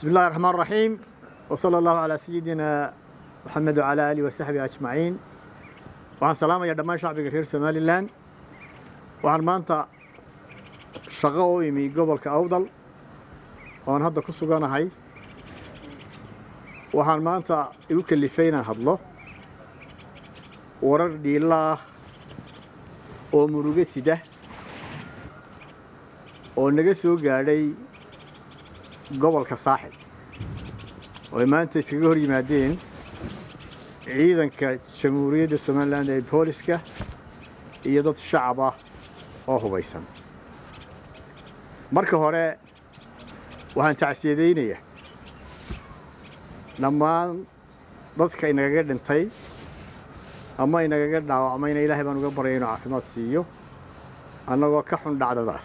بسم الله الرحمن الرحيم وصلى الله على سيدنا محمد وعلى آله وصحبه أجمعين waxaan salaamayaa dhammaan shacbiga reer somalilan waxaan maanta shaqo u imi gobolka awdal oon hadda ku suganahay waxaan maanta igu kalifay inaan hadlo warar dhiila ah oo murugo sida oo naga soo gaadhay gobolka saaxil oo ay maanta iskaga hor yimaadeen ciidanka jamhuuriyadda somalilan ee booliska iyo dad shacab ah oo hubaysan marka hore waxaan tacsiyadaynayaa dhammaan dadka inagaga dhintay ama inagaga dhaawacmayna ilaahay baan uga baryay inuu caafimaad siiyo annagoo ka xun dhacdadaas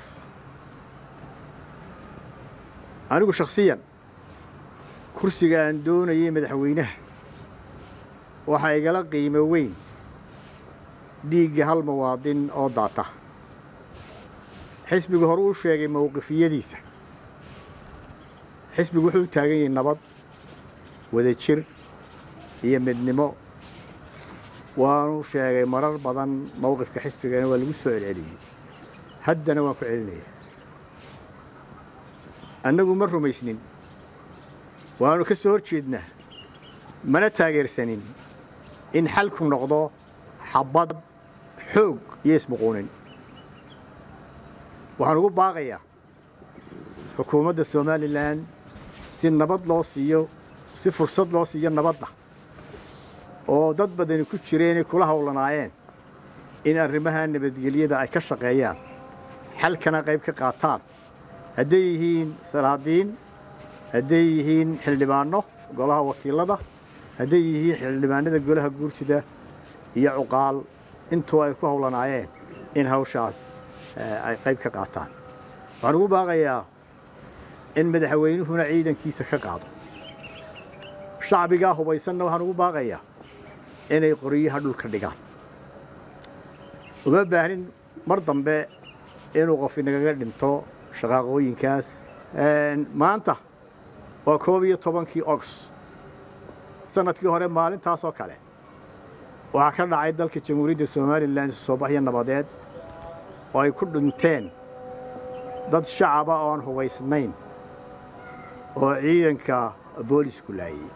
anigu shakhsiyan kursiga aan doonayay madaxweynaha waxaa igala qiimo weyn dhiigga hal muwaadin oo daata xisbigu hore uu sheegay mowqifiyadiisa xisbigu wuxuu u taagan yahay nabad wadajir iyo midnimo waanu sheegay marar badan mowqifka xisbigana waa lagu soo celceliyey haddana waan ku celinaya annagu ma rumaysnin waanu ka soo hor jeednaa mana taageersanin in xalku noqdo xabad xoog iyo ismuquunin waxaan ugu baaqayaa xukuumadda somalilan si nabad loo siiyo si fursad loo siiyo nabadda oo dad badani ku jireenay kula howlanaayeen in arrimaha nabadgelyada ay ka shaqeeyaan xalkana qayb ka qaataan hadday yihiin salaadiin hadday yihiin xildhibaanno golaha wakiilada hadday yihiin xildhibaanada golaha guurtida iyo cuqaal intuu ay ku howlanaayeen in hawshaas ay qayb ka qaataan waxaan ugu baaqayaa in madaxweynuhuna ciidankiisa ka qaado shacbigaa hubaysanna waxaan ugu baaqayaa inay qoryaha dhulka dhigaan uma baahnin mar dambe inuu qof inagaga dhinto shaqaaqooyinkaas maanta waa koob iyo tobankii ogs sanadkii hore maalintaasoo kale waxaa ka dhacay dalka jamhuuriyadda somalilan soobaxyo nabadeed oo ay ku dhinteen dad shacaba oo aan hubaysnayn oo ciidanka boolisku laayey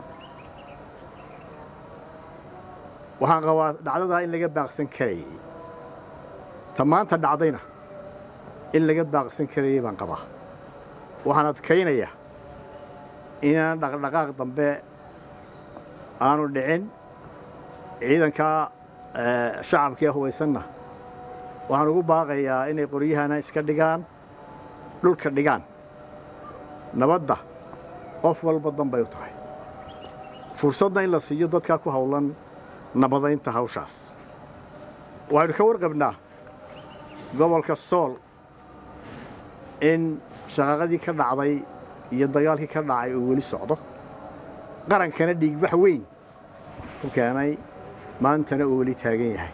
waxaan qabaa dhacdadaa in laga baaqsan karayay ta maanta dhacdayna in laga baaqsan karayay baan qabaa waxaan adkaynayaa inaan dhaqdhaqaaq dambe aanu dhicin ciidanka shacabka ee hubaysanna waxaan ugu baaqayaa inay qoryahana iska dhigaan dhulka dhigaan nabadda qof walba danbay u tahay fursadna in la siiyo dadkaa ku howlan nabadaynta hawshaas waxaynu ka warqabnaa gobolka sool in shaqaaqadii ka dhacday iyo dagaalkii ka dhacay uu weli socdo qarankana dhiigbax weyn ku keenay maantana uu weli taagan yahay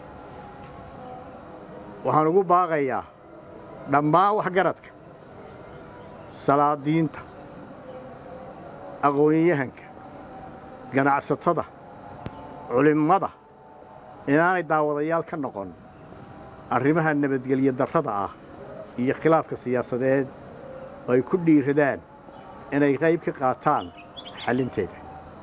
waxaan ugu baaqayaa dhammaan waxgaradka salaadiinta aqoonyahanka ganacsatada culimmada inaanay daawadayaal ka noqon arrimaha nabadgelyo darrada ah iyo khilaafka siyaasadeed oo ay ku dhiiradaan inay qayb ka qaataan xallinteeda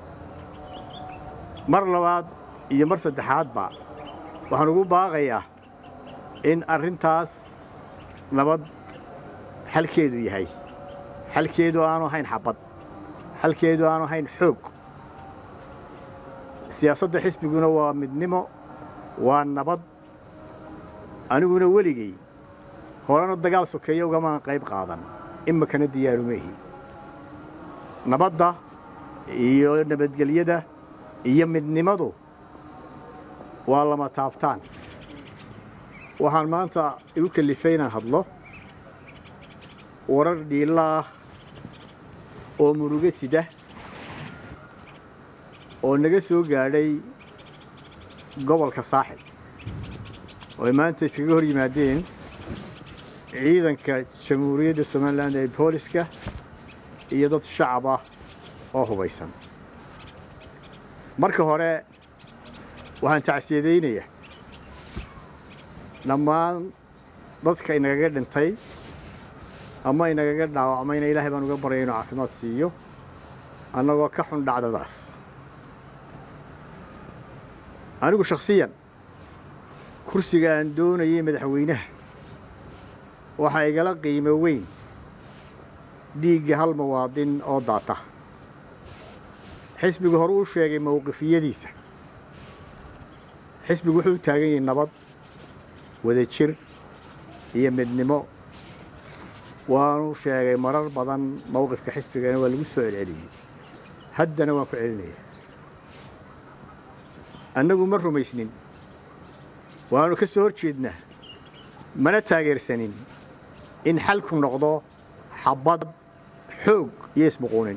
mar labaad iyo mar saddexaadba waxaan ugu baaqayaa in arrintaas nabad xalkeedu yahay xalkeedu aanu ahayn xabad xalkeedu aanu ahayn xoog siyaasadda xisbiguna waa midnimo waa nabad aniguna weligay horena dagaal sokeeya ugamaan qayb qaadan imakana diyaarumehi nabadda iyo nabadgelyada iyo midnimadu waa lama taabtaan waxaan maanta igu kalifay inaan hadlo warar dhiila ah oo murugo sida oo naga soo gaadhay gobolka saaxil oo ay maanta iskaga hor yimaadeen ciidanka jamhuuriyadda somalilan ee booliska iyo dad shacab ah oo hubaysan marka hore waxaan tacsiyadaynayaa dhammaan dadka inagaga dhintay ama inagaga dhaawacmayna ilaahay baan uga baryay inuu caafimaad siiyo annagoo ka xun dhacdadaas anigu shakhsiyan kursiga aan doonayay madaxweynaha waxaa igala qiimo weyn dhiigga hal muwaadin oo daata xisbigu hore uu sheegay mowqifiyadiisa xisbigu wuxuu u taagan yahay nabad wadajir iyo midnimo waanu sheegay marar badan mowqifka xisbigana waa lagu soo celceliyey haddana waan ku celinaya annagu ma rumaysnin waanu ka soo hor jeednaa mana taageersanin in xalku noqdo xabad xoog iyo ismuquunin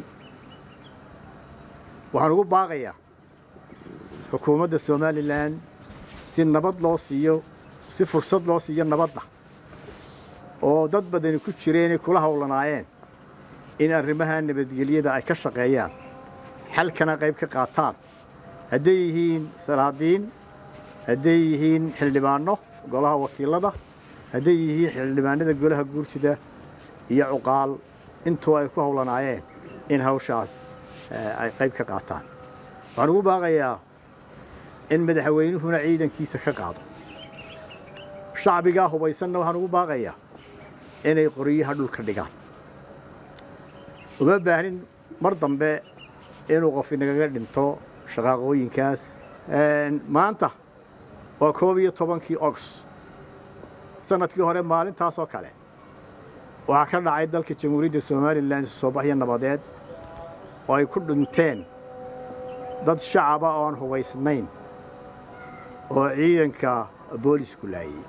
waxaan ugu baaqayaa xukuumadda somalilan si nabad loo siiyo si fursad loo siiyo nabadda oo dad badani ku jireenay kula howlanaayeen in arrimaha nabadgelyada ay ka shaqeeyaan xalkana qayb ka qaataan hadday yihiin salaadiin hadday yihiin xildhibaanno golaha wakiilada hadday yihiin xildhibaanada golaha guurtida iyo cuqaal intuu ay ku howlanaayeen in hawshaas ay qayb ka qaataan waxaan ugu baaqayaa in madaxweynuhuna ciidankiisa ka qaado shacbigaa hubaysanna waxaan ugu baaqayaa inay qoryaha dhulka dhigaan uma baahnin mar dambe inuu qof inagaga dhinto shaqaaqooyinkaas maanta waa koob iyo tobankii ogs sanadkii hore maalintaas oo kale waxaa ka dhacay dalka jamhuuriyadda somalilan soo baxyo nabadeed oo ay ku dhinteen dad shacaba oo aan hubaysnayn oo ciidanka boolisku laayey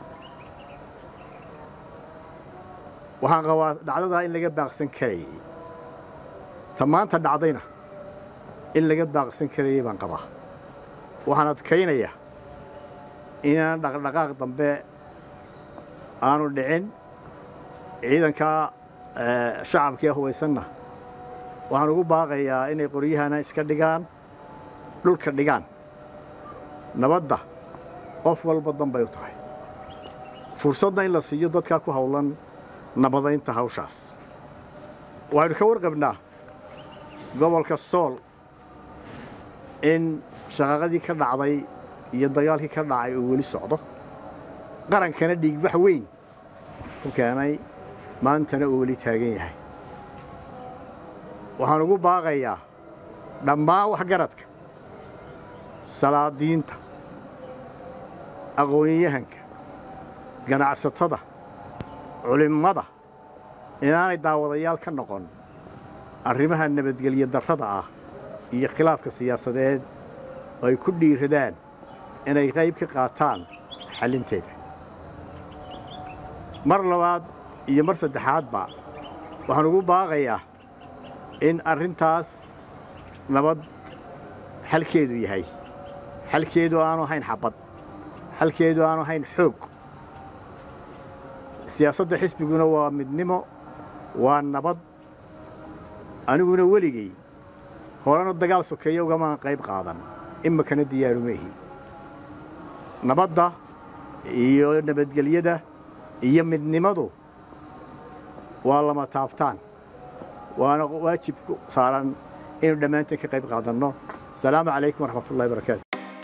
waxaan qabaa dhacdadaa in laga baaqsan karayay ta maanta dhacdayna in laga baaqsan karayay baan qabaa waxaan adkaynayaa inaan dhaqdhaqaaq dambe aanu dhicin ciidankaa shacabkee hubaysanna waxaan ugu baaqayaa inay qoryahana iska dhigaan dhulka dhigaan nabadda qof walba danbay u tahay fursadna in la siiyo dadkaa ku howlan nabadaynta hawshaas waxaynu ka warqabnaa gobolka sool in shaqaaqadii ka dhacday iyo dagaalkii ka dhacay uu weli socdo qarankana dhiigbax weyn ku keenay maantana uu weli taagan yahay waxaan ugu baaqayaa dhammaan waxgaradka salaadiinta aqoon-yahanka ganacsatada culimmada inaanay daawadayaal ka noqon arrimaha nabadgelyo darrada ah iyo khilaafka siyaasadeed oo ay ku dhiiradaan inay qayb ka qaataan xallinteeda mar labaad iyo mar saddexaadba waxaan ugu baaqayaa in arrintaas nabad xalkeedu yahay xalkeedu aanu ahayn xabad xalkeedu aanu ahayn xoog siyaasadda xisbiguna waa midnimo waa nabad aniguna weligay horena dagaal sokeeya ugamaan qayb qaadan imakana diyaarumehi nabadda iyo nabadgelyada iyo midnimadu waa lama taabtaan waana waajib ku saaran inuu dhammaanteen ka qayb qaadanno asalaamu calaykum waraxmat ullahi barakaatu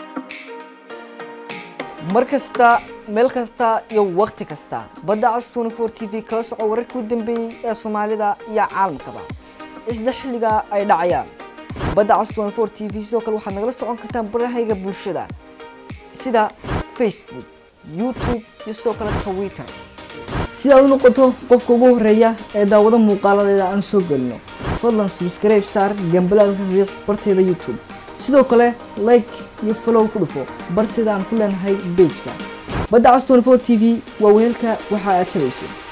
mar kasta meel kasta iyo wakhti kasta badda cas tnfor t v kala soco wararkii u dambeeyey ee soomaalida iyo caalamkaba isla xilliga ay dhacayaan badda cas tnfor t v sidoo kale waxaad nagala socon kartaan barahayga bulshada sida facebook youtube iyo sidoo kale twitter si aad u noqoto qofka ugu horeeya ee daawado muuqaaladeeda aan soo gelino fadlan subscribe saar gambalaalka riiq barteeda youtube sidoo kale like iyo follow ku dhufo barteeda aan ku leenahay bejka badda cas 24 t v waa weelka waxa aad tabayso